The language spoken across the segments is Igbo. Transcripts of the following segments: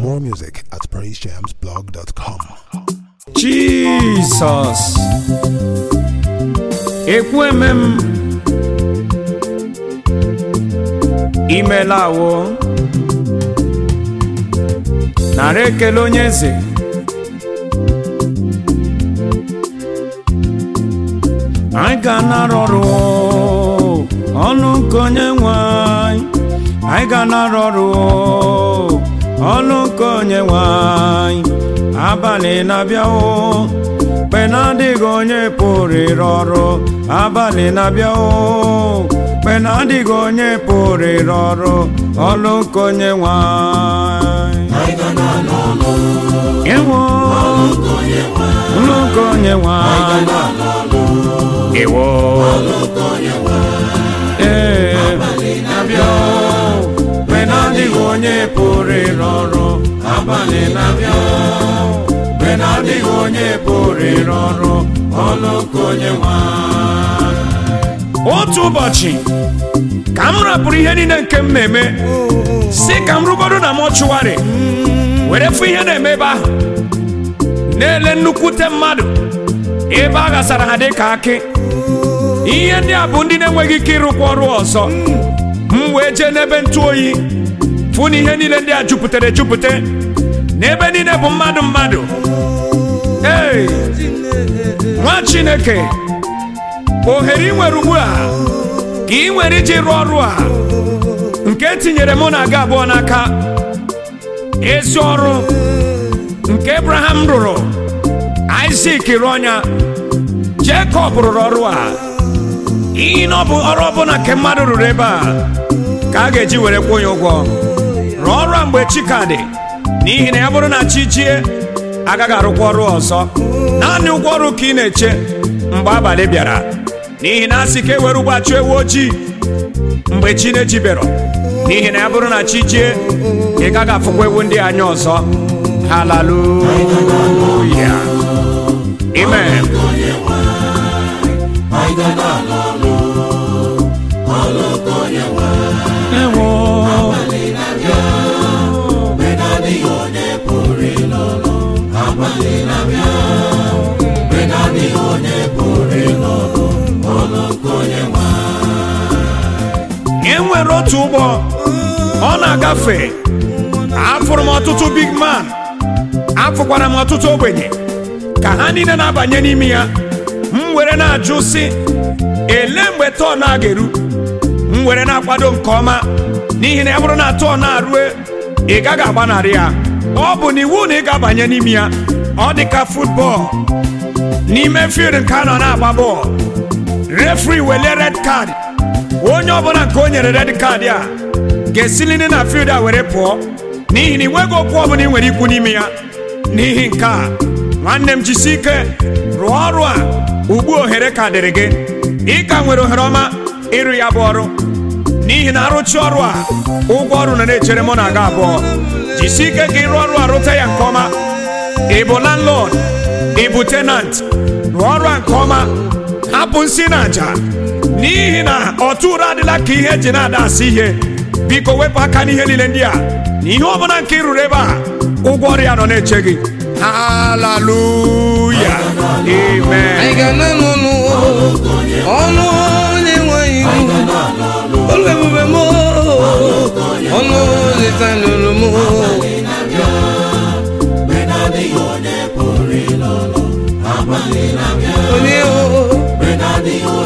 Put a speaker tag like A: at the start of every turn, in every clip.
A: More music at praisejamsblog.com.
B: Jizọs ekweme m imelawo nara ekele onye eze anyị ga-anara ọrụ ọnụ nke onye nwe anyị anyị ga-anara ọrụ ọnụ nke onye nwe anyị abalị na-abịa o mgbe na-adịghị onye pụrụ ịrụ ọrụ abalị na-abịa o mgbe na-adịghị onye pụrụ ịrụ ọrụ ọlụ nke onye nwe anyị ịwụ ọlụ nke onye nwe anyị ịwụ ee na-abịa o mgbe na-adịghị onye pụrụ ịrụ ọrụ abalị na-abịa o mgbe na-adịghị onye pụrụ ịrụ ọrụ ọlụ nke onye nwe anyị. otu ụbọchị ka m rapụrụ ihe niile nke m na-eme si ka m rụgodo na mọchụwarị were fụ ihe na-eme ebe ahụ na-ele nnukwute mmadụ ebe a ghasara ha dị ka akị ihe ndị a bụ ndị na-enweghị ike ịrụkwa ọrụ ọzọ m wee jee n'ebe ntụ oyi fụ na ihe niile ndị a jupụtara ejupụta n'ebe niile bụ mmadụ mmadụ ee nwa chineke ohere ị nwere ugbu a ka ị nwere iji rụọ ọrụ a nke tinyere mụ na aga abụọ n'aka ezi ọrụ nke abraham rụrụ isak rụọ ya jekọb rụrụ ọrụ a iyi na ọ bụ ọrụ ọbụla nke mmadụ rụrụ ebe a ka a ga-eji were kwụọ ya ụgwọ rụọ ọrụ a mgbe chi ka dị n'ihi na ya bụrụ na chi jie agaghị arụkwa ọrụ ọzọ naanị ụgwọ ọrụ ka ị na-eche mgbe abalị bịara n'ihi na asị ka e were ụgbọ achụ ewu ojii mgbe chi na-ejibero n'ihi na ya bụrụ na chi jie ị gaghị afụkwa ewu ndị anya ọzọ haleluya amen ewo e nwere otu ụgbọ ọ na-agafe afụrụ m ọtụtụ big man afụkwara m ọtụtụ ogbenye ka ha niile na-abanye n'ime ya m were na-ajụ sị ele mgbe tọn a ga-eru m were na-akwado nke ọma n'ihi na ya bụrụ na tọn na-arue ị gaghị agbanarị ya ọ bụ na iwu na ị ga-abanye n'ime ya ọ dị ka futbọọlụ n'ime field nke a nọ na-agba bọọlụ refri wele red card onye ọbụla nke o nyere red card a ga-esiliri na field a were pụọ n'ihi na ị nweghị okwu ọbụla ị nwere ikwu n'ime ya n'ihi nke a nwanne m jisi ike rụọ ọrụ a ugbu ohere ka dịrị gị ị ka nwere ohere ọma ịrụ ya bụ ọrụ n'ihi na arụchi ọrụ a ụgwọ ọrụ na na-echere mụ na aga abụọ jisi ike ka ịrụ ọrụ a rụta ya nke ọma ị bụ landlord ị bụ tenant rụọ ọrụ a nke ọma hapụ nsị na aja n'ihi na ọtụ ụra adịla ka ihe eji na-ada asị ihe biko wepụ aka n'ihe niile ndị a na ihe ọbụla nke ị rụrụ ebe a ụgwọ ọrụ ya nọ na-eche gị haleluya amen
C: anyị ga-ana n'ọnụ ọnụ onye nweghị ihu olu ebube m ọnụ leta n'olu m onye o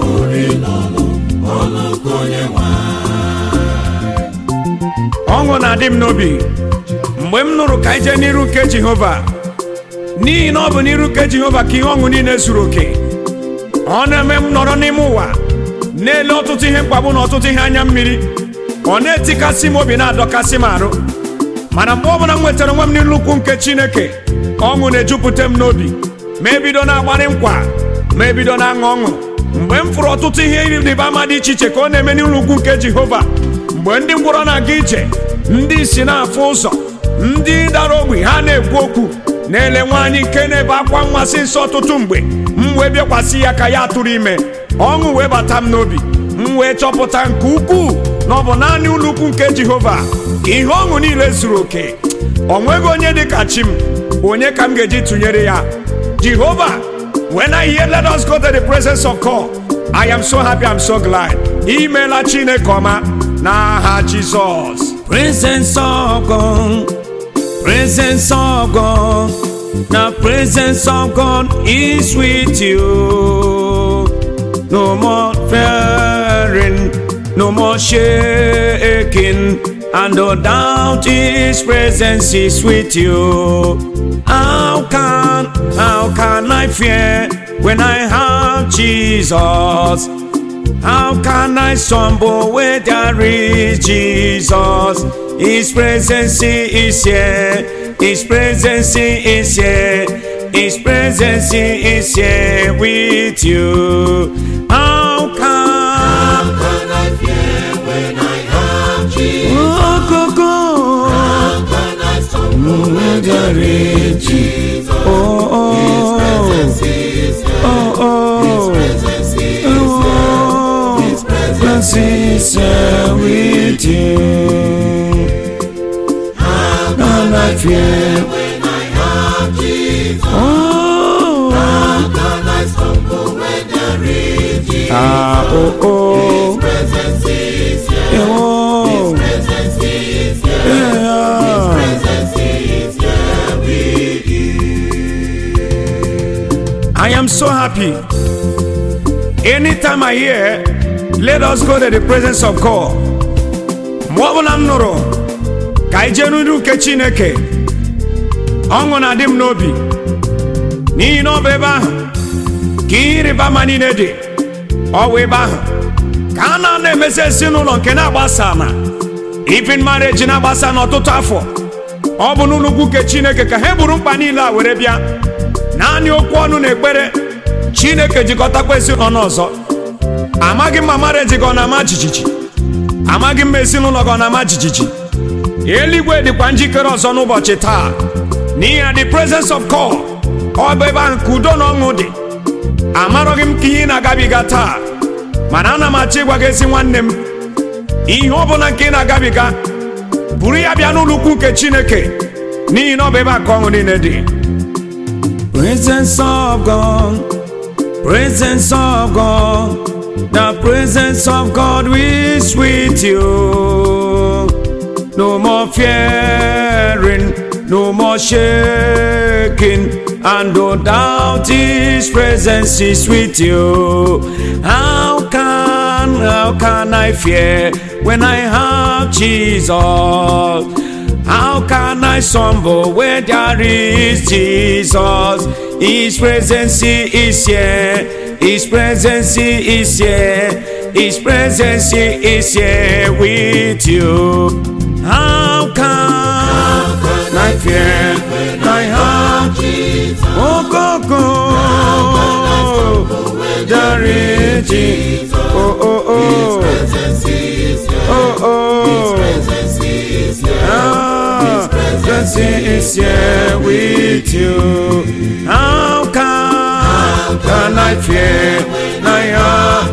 B: ọṅụ na-adị m n'obi mgbe m nụrụ ka anyị jee n'iru nke jehova n'ihi na ọ bụ n'iru nke jehova ka ihe ọṅụ niile zuru oke ọ na-eme m nọrọ n'ime ụwa na-ele ọtụtụ ihe mkpagbu na ọtụtụ ihe anya mmiri ọ na-etikasị m obi na-adọkasị m arụ mana mgbe ọbụla m nwetara onwe m n'ilu ukwu nke chineke ọṅụ na-ejupụta m n'obi ma ebido na-agbarị nkwa ma ebido na-aṅụ ọṅụ mgbe m fụrụ ọtụtụ ihe ịrịba ama dị iche iche ka ọ na-eme n'ilu ukwu nke jehova mgbe ndị ngwọrọ na-aga ije ndị isi na-afụ ụzọ ndị dara ogbi ha na-ekwu okwu na-ele nwaanyị nke na-ebe akwa mmasị nsọ ọtụtụ mgbe m wee bịakwasị ya ka ya tụrụ ime ọṅụ wee bata m n'obi m wee chọpụta nke ukwuu na ọ bụ naanị ụlọ ukwu nke jehova ka ihe ọṅụ niile zuru oke o nweghị onye dị ka chi m onye ka m ga-eji tụnyere ya jehova when i hear let us go to the presence of god i am so happy i'm so glad imeela chineke ọma n'aha jizọs
C: Presence of God, presence of God, the presence of God is with you. No more fearing, no more shaking, and no doubt His presence is with you. How can, how can I fear when I have Jesus? How can I stumble where there is Jesus? His presence is here. His presence is here. His presence is here with you. How can
D: can I fear when I have Jesus?
C: oh, go, go.
D: How can I stumble when there is Jesus?
C: Oh, oh,
D: Presence is here.
C: oh, oh,
D: Presence is
C: oh.
D: His presence
C: Presence is here with you.
D: How
C: Can I fear?
D: when I have Jesus?
C: Oh,
D: How can I stumble when there is Jesus?
C: ah, oh, oh,
D: Presence is here.
C: oh,
D: Presence is here.
C: yeah.
D: Presence is here with
B: I am so happy. Anytime I hear, let us go to the presence of God. Mgbe ọbụla m nụrụ ka anyị jee n'iru nke Chineke, ọṅụ na-adị m n'obi n'ihi na ọ bụ ebe ahụ ka ihe ịrịba ama niile dị. Ọ bụ ebe ahụ ka a na na-emesi ezinụlọ nke na-agbasa na even marriage na-agbasa n'ọtụtụ afọ. Ọ bụ n'ụlọ ukwu nke Chineke ka ha buru mkpa niile a were bịa. naanị okwu ọnụ na ekpere chineke jikọtakwa ezinụlọ ọzọ amaghị m ma mareji gị ọ na-ama jijiji amaghị m ma ezinụlọ gị ọ na-ama jijiji eluigwe dịkwa njikere ọzọ n'ụbọchị taa n'ihi na the presence of God ọ bụ ebe ahụ ka udo na ọṅụ dị amarọghị m ka ihe ị na-agabiga taa mana ana m achọ ịgwa gị ezi nwanne m ihe ọ bụla nke ị na-agabiga buru ya bịa n'ụlọ ukwu nke chineke n'ihi na ọ bụ ebe a ka ọṅụ niile dị
C: Presence of God, presence of God, the presence of God is with you. No more fearing, no more shaking, and no doubt His presence is with you. How can, how can I fear when I have Jesus? How can I stumble where there is Jesus? His presence is here. His presence is here. His presence is here with you. How can I fear? I have
D: Jesus.
C: oh go go. There is Jesus. Oh oh oh.
D: Presence is here.
C: Oh oh.
D: Presence is here.
C: Ah, presence is here with you. How can, can I fear? I have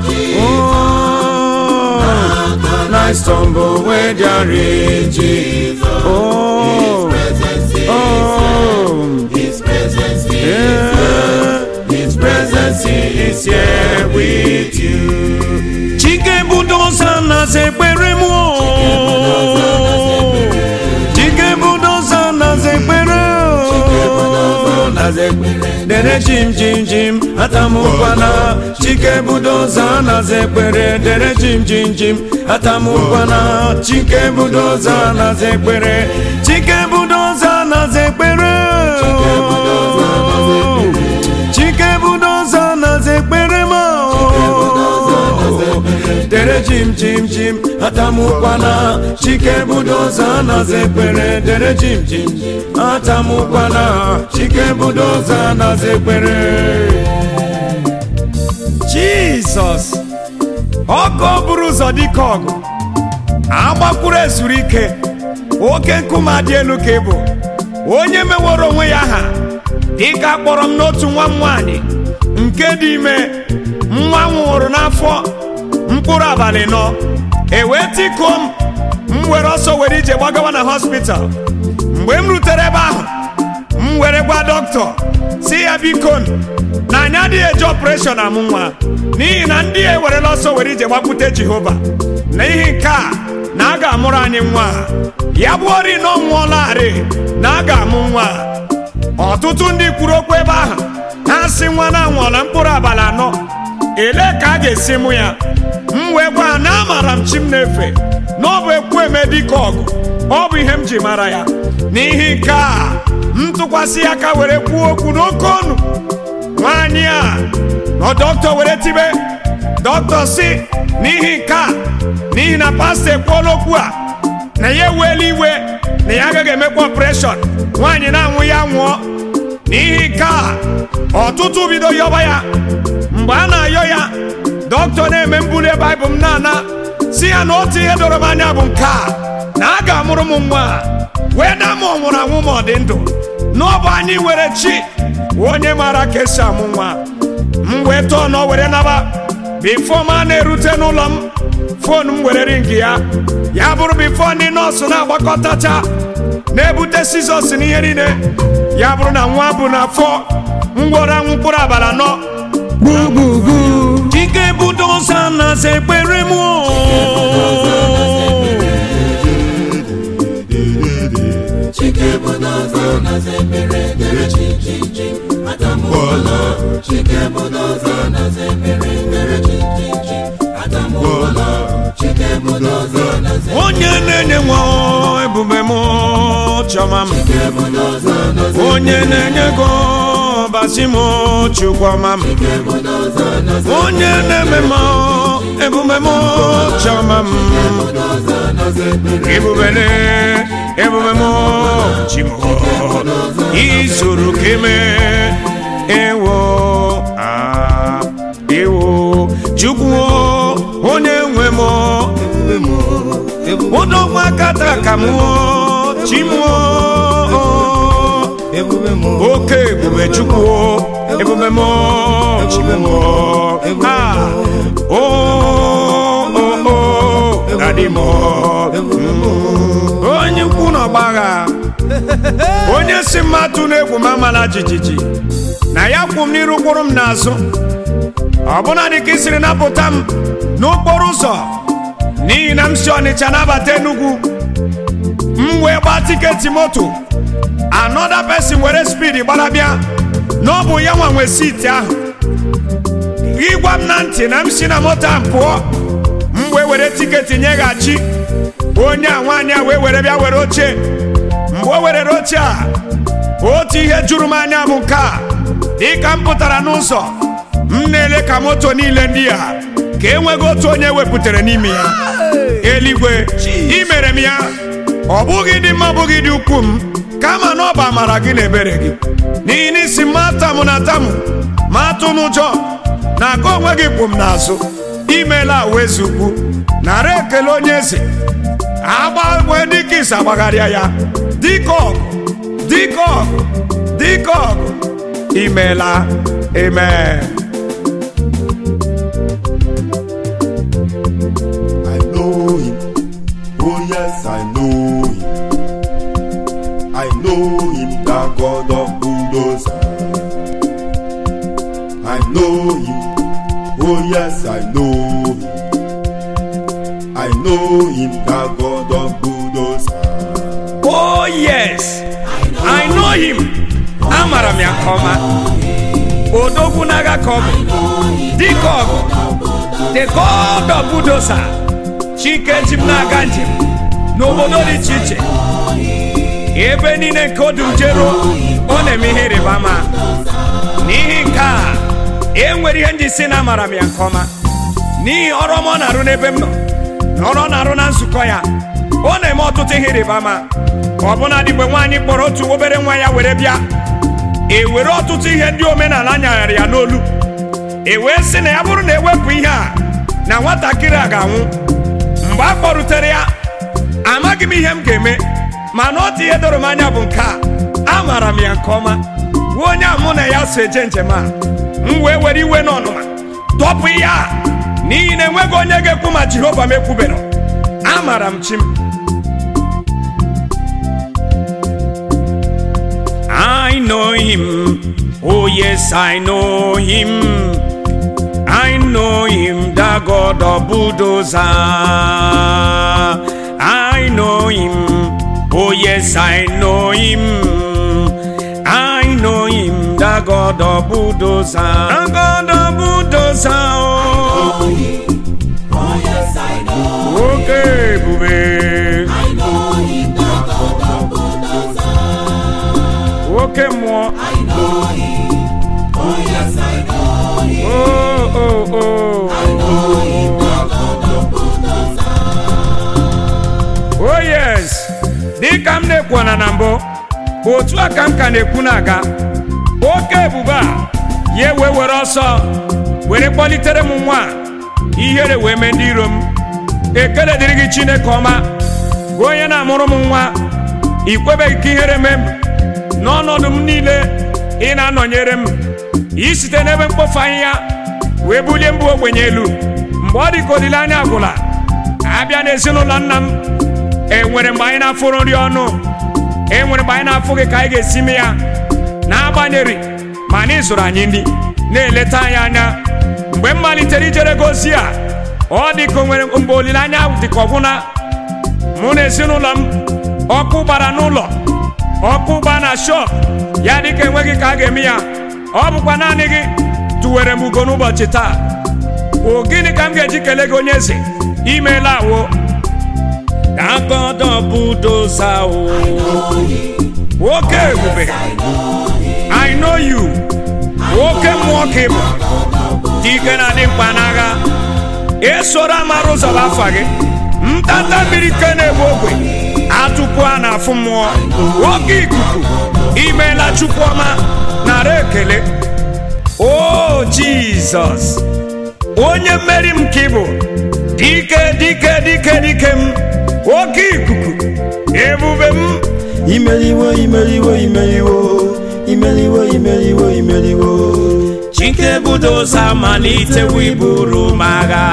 C: Oh, can I stumble where there is Jesus? Oh,
D: Presence is
C: oh,
D: His presence is
C: yeah. His presence is here with you. Chike budoza na zekpere m o. Chike budoza na zekpere o. Na zekpere. Dere jim jim jim atamukwana. Chike budoza na zekpere. Dere jim jim jim atamukwana. Chike budoza na zekpere. Chike budoza na zekpere o. Chike budoza na zekpere ma o. Dere jim jim jim atamukwana Chike budoza na zekpere Dere jim jim jim atamukwana Chike budoza na zekpere
B: jizọs ọkụ buru ụzọ dịka ọgụ agbakwuru ezuru ike oke nkume adị elu ka ị bụ onye meworo onwe ya aha dịka akpọrọ m n'otu nwa m nwaanyị nke dị ime nwa nwụrụ n'afọ mkpụrụ abalị nọ ewee tikuo m
C: m were ọsọ were ije gbagawa na hospital mgbe m rutere ebe ahụ m were gwa dọkịta si ya biko na anyị adịghị eji ọpreshọn amụ nwa n'ihi na ndị a ewerela ọsọ were ije gbakwute jehova n'ihi nke a na a ga-amụrụ anyị nwa ya bụ ori na ọ nwụọlarị na a ga-amụ nwa ọtụtụ ndị kwuru okwu ebe ahụ ha sị nwa na anwụọla mkpụrụ abalị anọ ele ka a ga-esi mụ ya m wee gwa ha na amara m chi m na-efe na ọ bụ ekwu eme dịka ọgụ ọ bụ ihe m ji mara ya n'ihi nke a m tụkwasị ya aka were kwuo okwu n'oke ọnụ nwaanyị a nọ dọkịta were tibe dọkịta si n'ihi nke a n'ihi na pastọ ekwuola okwu a na ya eweela iwe na ya agaghị emekwa ọpreshọn nwaanyị na-anwụ ya nwụọ n'ihi nke a ọtụtụ bido yọba ya mgbe a na-ayọ ya dọkịta na-eme mbuli baịbụl m na-ana si ya na otu ihe doro m anya bụ nke a na a ga-amụrụ m nwa wee na ma ọ nwụrụ anwụ ma ọ dị ndụ n'ọbụ anyị were chi onye maara ka esi amụ nwa m wee tọọ na ọ were naba bifo m a na-erute n'ụlọ m fon m were ringi ya ya bụrụ bifo ndị nọọsụ na-agbakọtacha na-ebute sizọs n'ihe niile ya bụrụ na nwa bụ na afọ ngwọrọ anwụ mkpụrụ abalị anọ
B: gbugbugu chike budoza na sekpere m
D: Chike budoza na zebere dere chi chi chi Atamuola Chike budoza na zebere dere chi chi chi Atamuola Chike budoza na zebere
C: onye na-enye nwa ebube m chọma m
D: budoza na zebere
C: onye na-enye go basi m chukwuma m
D: budoza na zebere
C: onye na-eme m ebube m chọma m
D: budoza na zebere
C: ebubele ebube m chimo izuru keme ewo ah, ewo chukwu onye nwe m odogwu akata ka m chimo oke ebube chukwu ebube m chimo ah, o o o dadi m onye ukwu n'ọgbagha onye si mmadụ na-egwu m amala jijiji na ya kwụ m n'iru kwụrụ m n'azụ ọbụna dị ka ị siri napụta m n'okporo ụzọ n'ihi na m si ọnịcha nabata enugwu m wee gbaa tiketi moto anọda pesin were spidi gbara bịa na ọ bụ ya nwa nwe siiti ahụ ịgwa m na ntị na m si na moto a pụọ m wee were tiketi nyeghachi onye a nwaanyị a wee were bịa were oche mgbe o werere oche a otu ihe juru m anya bụ nke a dịka m pụtara n'ụzọ m na-ele ka moto niile ndị a ka enweghị otu onye wepụtara n'ime ya eluigwe ị mere m ya ọ bụghị dị mma ọ bụghị dị ukwu m kama na ọ bụ amara gị na ebere gị n'ihi na isi ma atamụ na atamụ ma atụ n'ụjọ na aka onwe gị kwụ m n'azụ imeela wezi ukwu nara ekele onye eze agbanwe dịka isi agbagharịa ya dịka ọgụ dịka ọgụ dịka ọgụ imeela amen
E: I know him. Oh yes, I know him. I know him, the God of bulldozer. I know him. Oh yes, I know him. I know him, the God of bulldozer.
C: oh yes i know him amara m ya nke ọma odogwu n'agha ka ọ bụ dịka ọgụ the god of budosa chike ji m na-aga njem n'obodo dị iche iche ebe niile nke odum jeruo ọ na-eme ihe ịrịba ama n'ihi nke a e nwere ihe ndị si na amara m ya nke ọma n'ihi ọrụ ọma ọ na-arụ n'ebe m nọ na ọrụ ọ na-arụ na nzukọ ya ọ na-eme ọtụtụ ihe ịrịba ama ọbụna dịgbe nwaanyị kpọrọ otu obere nwa ya were bịa e were ọtụtụ ihe ndị omenala nyagharị ya n'olu e wee sị na ya bụrụ na ewepụ ihe a na nwatakịrị a ga-anwụ mgbe a kpọrutere ya amaghị m ihe m ga-eme mana otu ihe doro m anya bụ nke a amaara m ya nke ọma bụ onye a mụ na ya so eje njem a m wee were iwe n'ọnụma tọpụ ya n'ihi na enweghị onye ga-ekwu ma jehova m ekwubero amaara m chi m Oh, yes, I know him. I know him, the God of bulldozer. I know him. Oh, yes, I know him. I know him, the God of bulldozer. The God of bulldozer. Oh,
D: Oh yes, I know.
C: okay, bube.
D: I know him, the God of bulldozer.
C: Okay, more.
D: I know him. Oh yes, I know him.
C: Oh, oh, oh.
D: I know him, the God of bulldozer.
C: oh yes dịka m na-ekwu na mbụ otu a ka m ka na-ekwu na-aga oke ebube a ya wee were ọsọ were kpọlitere m nwa a, ihere wee mee ndị iro m ekele dịrị gị chineke ọma gị onye na-amụrụ m nwa ikwebeghị ka ihere mee m n'ọnọdụ m niile ị na-anọnyere m isite n'ebe mkpofu ahịhịa wee bulie mbụ ogbenye elu mgbe ọ dị ka olileanya agwụla abịa n'ezinụlọ nna m enwere mgbe anyị na-afụrụ nri ọnụ enwere mgbe anyị na-afụghị ka anyị ga-esi mee ya n'agbanyeghị ma na ịzụrụ anyị nri na-eleta anyị anya mgbe m malitere ijere gozi a ọ dị ka o nwere mgbe olileanya dị ka ọgwụna mụ na ezinụlọ m ọkụ gbara n'ụlọ ọkụ gba na shọp ya dị ka enweghị ka a ga-eme ya ọ bụkwa naanị gị tụwere m ugo n'ụbọchị taa o gịnị ka m ga-eji kelee gị onye eze imeela awo dagodo budoza o nwoke ebube i know you nwoke mmụọ ka ị bụ dike na-adị mkpa n'agha esoro amara ụzọ bụ afa gị ntata mmiri ke na-ebu ogwe atụpụ a na-afụ mmụọ nwoke ikuku imeela chukwuọma nara ekele o jizọs onye mmeri m ka ị bụ dike dike dike dike m oke ikuku ebube m
E: imeliwo imeliwo imeliwo imeliwo imeliwo imeliwo
C: chike budoza malitewo iburu m agha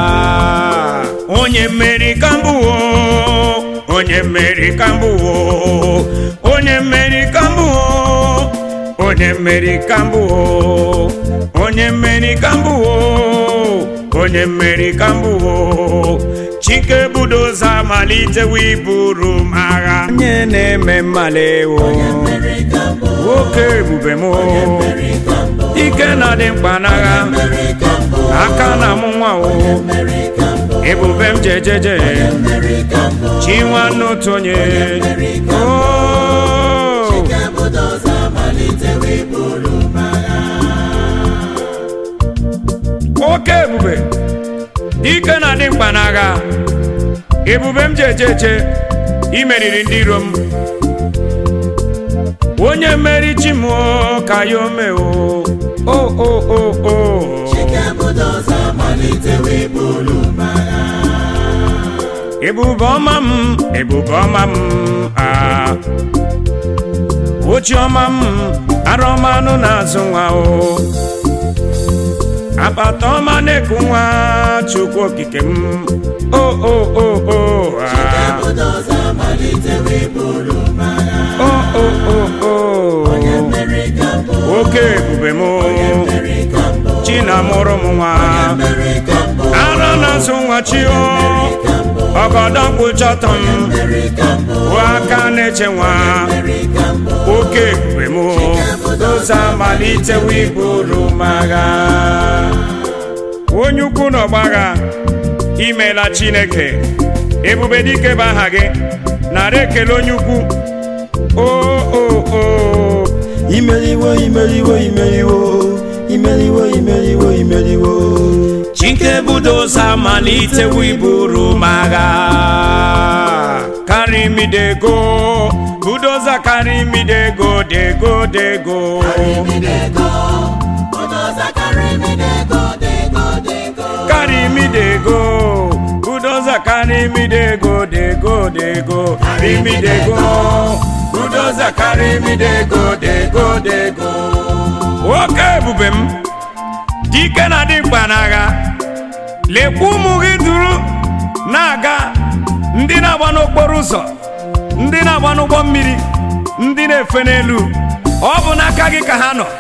C: onye mmeri ka mbụ o onye mmeri ka mbụ o onye mmeri ka mbụ o onye mmeri ka mbụ o onye mmeri ka mbụ o onye mmeri ka mbụ o chike budoza malitewo iburu m agha onye na-eme mmalewo nwoke ebube m o ike na-adị mkpa n'agha aka na mụ nwa o ebube m jejeje chi nwanne otu onye o oke ebube ike na-adị mkpa n'agha ebube m jejeje imeriri ndị iro m onye mmeri chi m o, ka ya ome o o o o o ebube ọma m ebube ọma m a ochi ọma m ara ọma anụ na-azụ nwa o akpata ọma na-eku nwa chukwu okike m o o o o a o o o o oke ebube m chi na-amụrụ m nwa ara na-azụ nwa chi o ọgọdọ kpụchọtọ m bụ aka na-eche nwa oke ebube m doza malitewo iburu m agha onye ukwu na ọgbagha imeela chineke ebube dike bụ aha gị nara ekele onye ukwu o o o
E: imeliwo imeliwo imeliwo imeliwo imeliwo imeliwo
C: chike budoza malitewo iburu m agha carry me dey go budoza carry me dey go dey go dey go carry me dey go budoza carry me dey go dey go dey go carry me dey go budoza carry me dey go dey go dey go nwoke ebube m dike na-adị mkpa n'agha lekwa ụmụ gị duru na-aga ndị na-agba n'okporo ụzọ ndị na-agba n'ụgbọ mmiri ndị na-efe n'elu ọ bụ n'aka gị ka ha nọ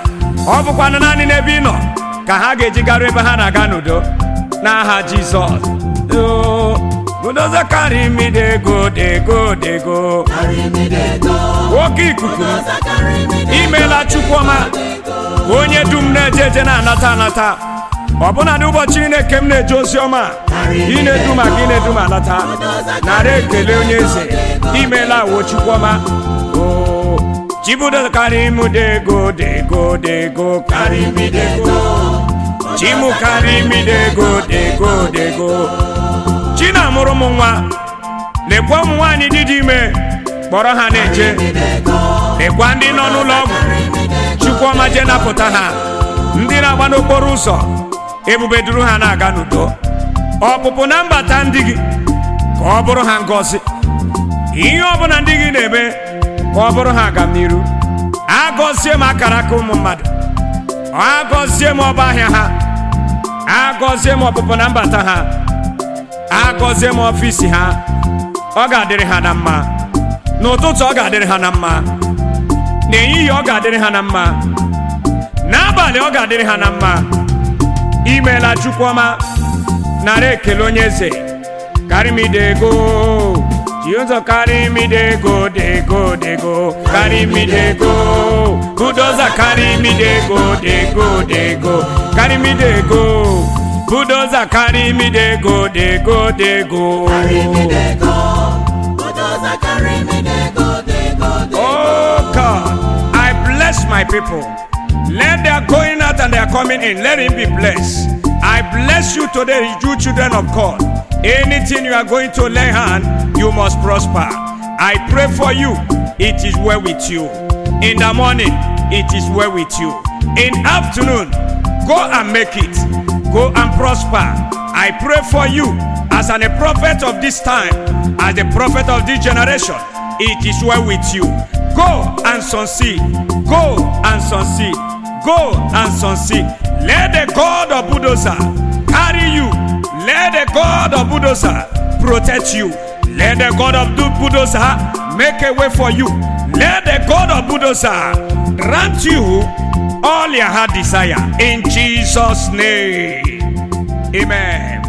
C: ọ bụkwanụ naanị n'ebe ị nọ ka ha ga-eji garuo ebe ha na-aga n'udo n'aha jizọs Oh, budoza carry me dey go dey go dey go oke ikuku imeela chukwuọma onye dum na-eje eje na-anata anata ọbụna n'ụbọchị ị na-eke m na-eje ozi ọma ị na-edu ma gị na-edu ma anata nara ekele onye eze imeela wo chukwuọma o chibudo karị m dego dego dego karị m dego chimu karị m dego dego dego chi na-amụrụ m nwa lekwa ụmụ nwaanyị dị dị ime kpọrọ ha na-eje lekwa ndị nọ n'ụlọ ọgwụ chukwuọma je napụta ha ndị na-agba n'okporo ụzọ ebube duru ha na-aga n'udo ọpụpụ na mbata ndị gị ka ọ bụrụ ha ngọzi ihe ọbụla ndị gị na-eme ka ọ bụrụ ha aga n'iru agọzie m akara aka ụmụ mmadụ agọzie m ọba ahịa ha agọzie m ọpụpụ na mbata ha agọzie m ọfisi ha ọ ga-adịrị ha na mma n'ụtụtụ ọ ga-adịrị ha na mma n'ehihie ọ ga-adịrị ha na mma n'abalị ọ ga-adịrị ha na mma imeela chukwuọma nara ekele onye eze karimidego ji ụzọ karimidego dego dego karimidego budoza karimidego dego dego karimidego budoza karimidego dego dego Oh God, I bless my people. Let their going out and their coming in, let him be blessed. I bless you today, you children of God. Anything you are going to lay hand, you must prosper. I pray for you, it is well with you. In the morning, it is well with you. In afternoon, go and make it. Go and prosper. I pray for you as an, a prophet of this time, as the prophet of this generation. It is well with you. Go and succeed. Go and succeed. Go and succeed. Let the God of Budosa carry you. Let the God of Budosa protect you. Let the God of Du- Budosa make a way for you. Let the God of Budosa grant you all your heart desire. In Jesus' name. Amen.